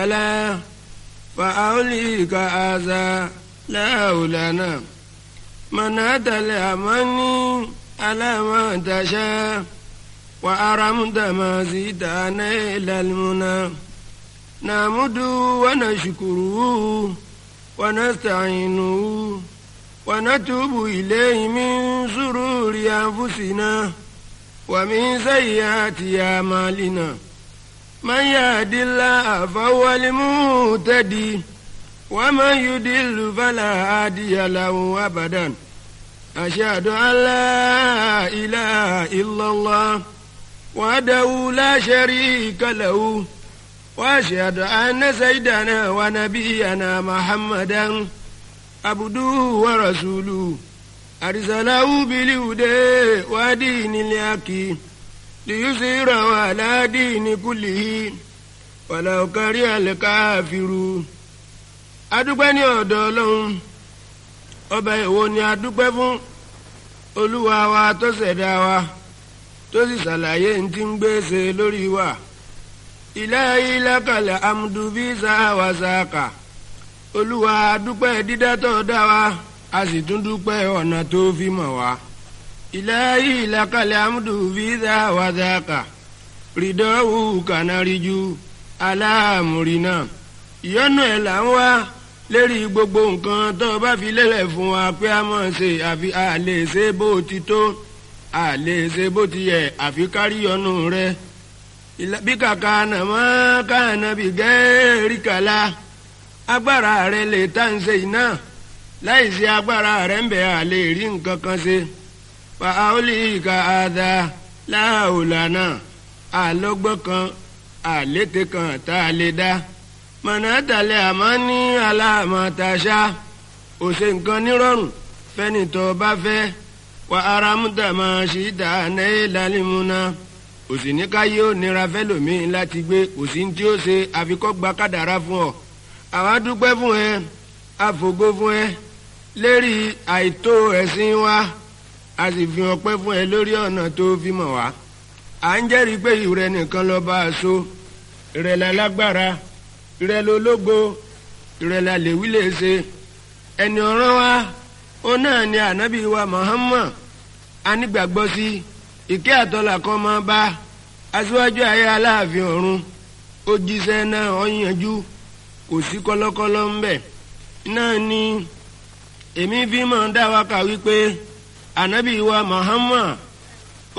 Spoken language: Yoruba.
ألا فأوليك هذا لا أولنا من أتى الأماني على ما تشاء وأرمت ما زيدنا إلى المنى نعمد ونشكره ونستعينه ونتوب إليه من سرور أنفسنا ومن سيئات أعمالنا من يهد الله فهو المهتدي ومن يضل فلا هادي له أبدا أشهد أن لا إله إلا الله وحده لا شريك له وأشهد أن سيدنا ونبينا محمدا عبده ورسوله أرسله بالهدى ودين الحق ليظهره على دين كله ولو كره الكافرون adúpẹ́ ní ọ̀dọ̀ ọlọ́run ọba ìwo ni adúpẹ́ fún olúwa wa tó ṣẹ̀dá wa tó sì ṣàlàyé ní ti ń gbèsè lórí wa ilahi lakal amdu bí sáwà sáàkà olúwa adúpẹ́ dídá tó dá wa a sì tún dúpẹ́ ọ̀nà tó fi mọ̀ wá ilahi lakal amdu bí sáwà sáàkà rìdọ́wù kànáríjú aláàmúrínà ìyọ́nú ẹ̀ là ń wá lérí gbogbo nǹkan tó o bá fi lélẹ̀ fún wa pé a mọ̀ ṣe àfi a lè ṣe bó ti tó a lè ṣe bó ti yẹ àfi kárí ọ̀nù rẹ bí kàkà nàmọ́ káànà bí gẹ́ẹ́rì kàlá agbára rẹ lè tá ń ṣe iná láì sí agbára rẹ ń bẹ̀ a lè rí nǹkan kan ṣe fa aoli ka ada láàólànà àlọ́gbọ́n kan àlété kan tá a lè dá mọ̀nàtàlẹ́ àmọ́ ní aláàmọ̀tàṣá òṣè nǹkan nírọ̀rùn fẹ́ni tó bá fẹ́ wà aramúta máa ṣì dá náà lálẹ́múná òsì ní káyé ó nira fẹ́lòmíín láti gbé òsì tí ó ṣe àfikọ́ gba kádàrá fún ọ àwa dúpẹ́ fún ẹ àfògo fún ẹ lérí àìtó ẹ̀sìn wa a sì fi ọpẹ́ fún ẹ lórí ọ̀nà tó fi mọ̀ wá à ń jẹ́rìí pé ìrẹ nìkan lọ bá a so ìrẹ̀lẹ̀ lágbára ìrẹ̀lẹ̀ ológo ìrẹ̀lẹ̀ àlèwí lè ṣe ẹni ọ̀ràn wa ó náà ni ànábì wa Muhammad anígbàgbọ́ sí ìkẹ́ àtọ́là kan máa bá aṣíwájú ayé aláàfin ọ̀run ó jíṣẹ́ náà ó yanjú kò sí kọ́lọ́kọ́lọ́ ń bẹ̀ náà ni èmi fi máa dá wa kà wípé ànábì wa Muhammad